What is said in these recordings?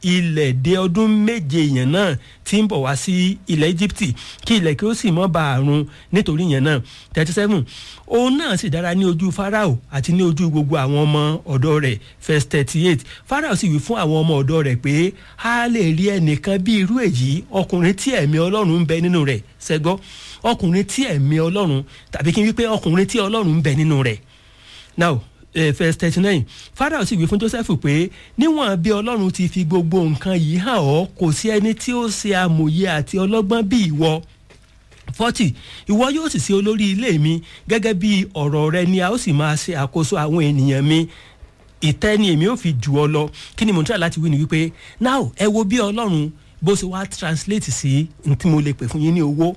ilẹ̀ dé ọdún méje yẹn náà tí ń bọ̀ wá sí ilẹ̀ Egypt kí ilẹ̀ kí ó sì mọ́ bá àrùn nítorí yẹn náà thirty seven òun náà sì dára ní ojú Fáráò àti ní ojú gbogbo àwọn ọmọ ọ̀dọ́ rẹ̀ verse thirty eight Fáráò sì wí fún àwọn ọmọ ọ̀dọ́ rẹ̀ pé a lè rí ẹnìkan bí irú èyí ọkùnrin tí ẹ̀mí Ọlọ́run ń bẹ nínú rẹ̀ ṣẹ́gbọ́ ọkùnrin tí ẹ̀mí Ọlọ́run tàbí kí n wí pé ọkùnrin tí Ọlọ́run ń bẹ nínú rẹ̀ now eh, verse thirty nine Fáráò sì wí fún Jósẹ́fù pé níwọ̀n bí Ọlọ́run ti fi gbogbo nǹkan yìí hàn ọ́ kò sí ẹni tí ó ṣe amòye àti ọlọ́gbọ́n bí ìwọ forty ìwọ yóò sì ṣe olórí ilé mi gẹ́gẹ́ bí ọ̀rọ̀ rẹ ni a ó sì máa ṣe àkóso àwọn ènìyàn mi ìtẹ́ ni èmi ò fi jù ọ lọ kí ni mo ń try láti wí ni wípé now ẹ wo bí Ọlọ́run bó ṣe wá translate sí n tí mo lè pè fún yín ní owó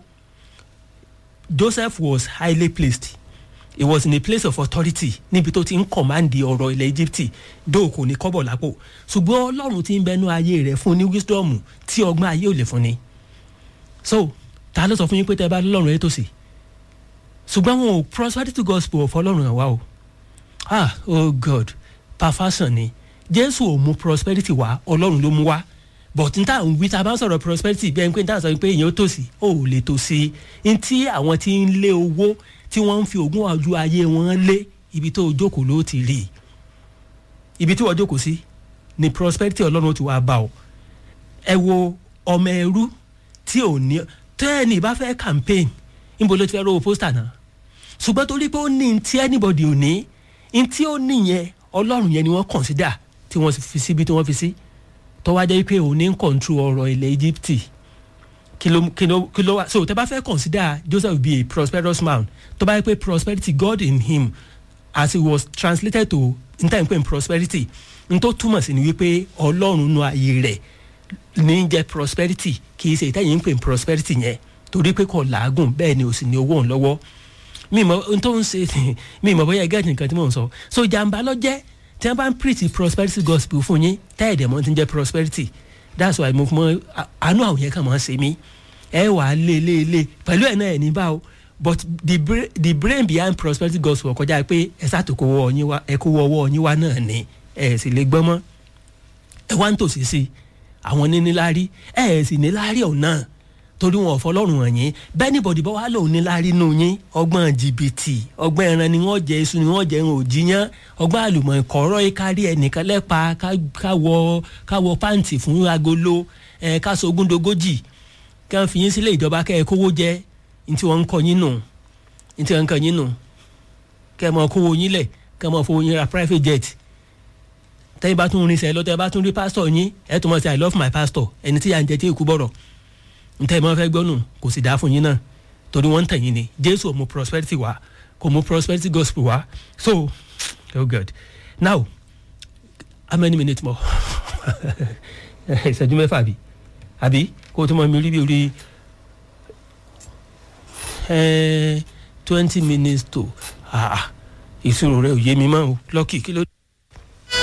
Joseph was highly placed he was in a place of authority níbi tó ti ń kọ̀máǹdì ọ̀rọ̀ ilẹ̀ Egypt dóò kò ní kọ́bọ̀ lápò ṣùgbọ́n Ọlọ́run ti ń bẹnu ayé rẹ̀ fún ní wisdom tí ọgbọ́n ayé ò lè fún ni so ta ló sọ fún yín pé tẹ́ bá lọ́rùn ẹ̀ tó sì ṣùgbọ́n wọn ò prosperity gospel of Ọlọ́run àwa o ah oh God perfection ni Jésù ò mú prosperity wá Ọlọ́run ló mú wá but n ta n wí ta bá ń sọ̀rọ̀ prosperity bí ẹni pé n ta sọ pé èèyàn ó tòsí ó ò lè tòsí n tí àwọn tí ń lé owó tí wọ́n ń fi ogún ọjọ́ ayé wọn lé ibi tó jókòó ló ti rí ibi tí wọ́n jókòó sí ni prosperity ọlọ́run ti wá bá ọ ẹ wo ọmọ ẹrú tí ò ní tẹ́ẹ̀nì bá fẹ́ campaign níbo ló ti fẹ́ rówó pósítà náà ṣùgbọ́n torí pé ó ní tí anybody ò ní n tí ó níyẹn ọlọ́run yẹn ni wọ́n consider tí wọ́n fi síbi tí wọ́n fi sí tó wá jẹ́ pé òun ní control ọ̀rọ̀ ilẹ̀ Egypt kí ló kí ló kí ló wá so tẹ́ bá fẹ́ consider Joseph be a prosperous man tó bá yẹ pé prosperity God in him as he was translated to n tẹ́ ń pè ní prosperity n tó túmọ̀ sí ni wípé ọlọ́run nu ayé rẹ̀ ní jẹ́ prosperity kì í ṣe ìtẹ́yìn ń pè ní prosperity yẹn torí pé kò làágùn bẹ́ẹ̀ ni ò sì ní owó òun lọ́wọ́ mi mọ n tó ń ṣe mi mọ bóyá ẹgẹ́ nìkan tí mò ń sọ so jàǹbá lọ jẹ́ tí wọ́n bá ń preach prosperity gospel fún yín tẹ́ẹ̀dẹ̀ mọ́ ti ń jẹ́ prosperity that's why mo fún mọ́ àánú àwọn yẹn kàn máa ń ṣe mí ẹ wà á lé lé lé pẹ̀lú ẹ̀ náà ẹ̀ ní bá o but the brain the brain behind prosperity gospel kọjá pé ẹ sàtò kó wọ ọyìn wá ẹ kó wọ ọwọ́ ọyìn wá náà ni ẹ sì lè gbọ́n mọ́ ẹ wá ń tòsí sí àwọn níníláárí ẹ sì níláárí ọ̀hún náà torí wọn ò fọlọ́run hàn yín bẹ́ẹ̀ ni bọ̀dì bọ́ wá lòun níláárí nù yín ọgbọ́n jìbìtì ọgbọ́n ẹran ni wọ́n jẹ iṣu ni wọ́n jẹ irun òjìyàn ọgbọ́n àlùmọ̀ ìkọ̀rọ̀ kárí ẹnìkan lẹ́pa káwọ káwọ pàǹtì fún agolo ẹ káṣọ ogúndogójì kí wọ́n fi yín sílé ìjọba kẹ́ ẹ kówó jẹ ní tí wọ́n ń kọ yín nù ní tí wọ́n ń kọ yín nù kẹ́ ẹ mọ kówó yín lẹ̀ kẹ́ ẹ mọ fowó yín ra private jet tẹ́yìn bá tún rin sẹ́ lọ́tẹ́ bá tún rí pásítọ̀ yín ẹ̀ tún mọ̀ sí i love my pastor ẹni tí yà ń jẹ tí èkú bọ̀rọ̀ ntẹ́ ìmọ̀ fẹ́ gbọ́nù kò sì dáa fún yín náà torí wọ́n ń tẹ̀yìn ni jésù ò mú prosperity wá kò mú prosperity gospel wá so oh god now how many minutes more ìṣẹ́jú mẹ́fà àbí àbí kó o tún mọ mi rí bí orí twenty minutes to ìṣirò rẹ ò yé mi mọ́ o lọ́kì kí ló.